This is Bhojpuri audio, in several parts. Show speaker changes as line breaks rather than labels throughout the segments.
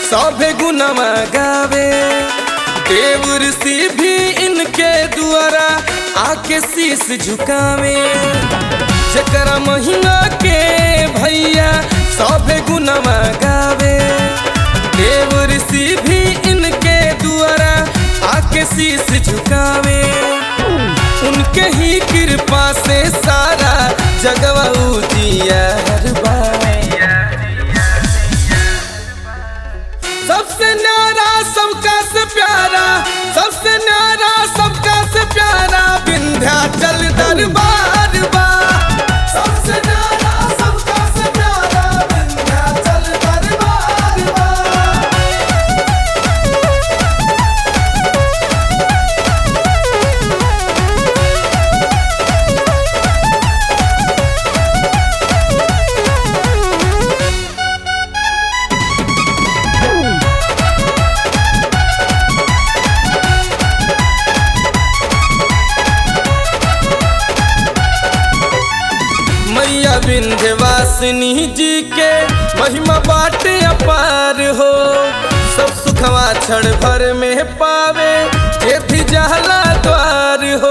सभे गुनवा गावे देव ऋषि भी इनके द्वारा आके शीश झुकावे जकरा महीना के भैया सभे गुनवा गावे देव ऋषि भी इनके द्वारा आके शीश झुकावे उनके ही कृपा से सारा जगवा उजियार बा सबसे न्यारा सबका से प्यारा सबसे न्यारा सबका से प्यारा विंध्याचल दरबार बा सबसे न्यारा सबका से प्यारा विंध्याचल दरबार बा मैया विंध्यवासिनी जी के महिमा बाटे अपार हो सब सुखवा क्षण भर में पावे जे भी जहला द्वार हो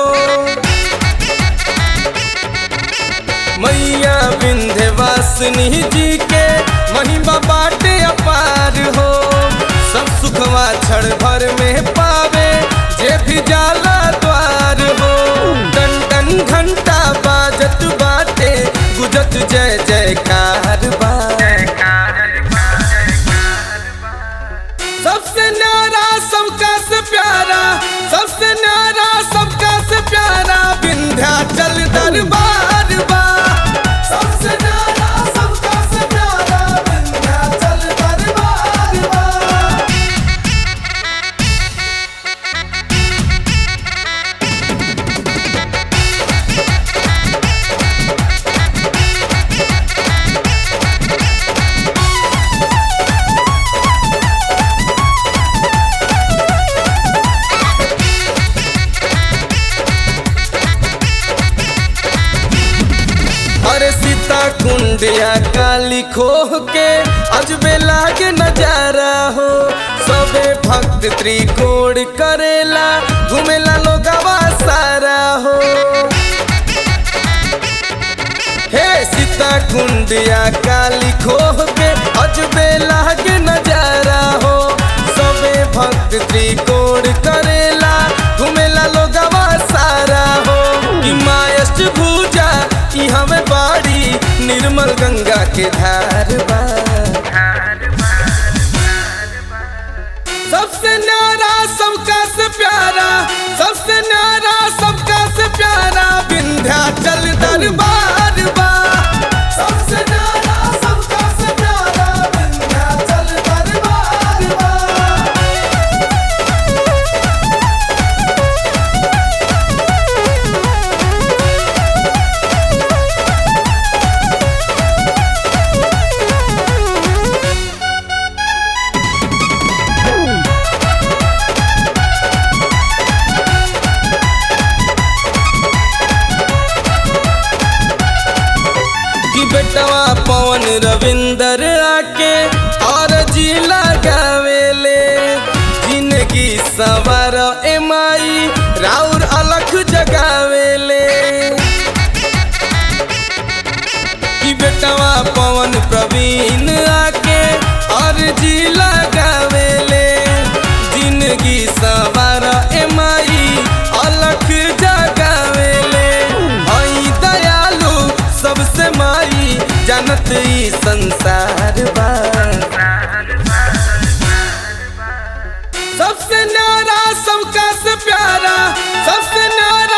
मैया विंध्यवासिनी जी के महिमा बाटे अपार हो सब सुखवा क्षण भर में पावे जे भी जाला द्वार हो टन टन घंटा बाजत बाटे गुजत जय जयकार बा सबसे न्यारा सबका से प्यारा सबसे न्यारा सबका से प्यारा विंध्याचल दरबार बा सबसे न्यारा सबका से प्यारा विंध्याचल दरबार बा अरे सीता कुंडिया काली खोह के अजबे लागे नजारा हो सबे भक्त त्रिकोण करेला घूमेला लोगवा सारा हो हे सीता कुंडिया काली खोह के अजबे लागे नजारा हो सबे भक्त त्रिकोण करेला घूमेला लोगवा सारा हो कि मायस्ट भूजा ई हमें बाड़ी निर्मल गंगा के धार बा सबसे न्यारा सबका से प्यारा सबसे न्यारा सबका से प्यारा विंध्याचल दरबार बा सबसे न्यारा सबका से प्यारा विंध्याचल दरबार बा कि बेटवा पवन रविंदर आके और जी लगावेले जिंदगी सवार एमाई राउर अलख जगावेले कि बेटवा पवन प्रवीण आके और जी लगावेले जिंदगी सवार एमाई अलख जगावेले हई दयालु सबसे माई जानत ई संसार बा सबसे न्यारा सबका से प्यारा सबसे न्यारा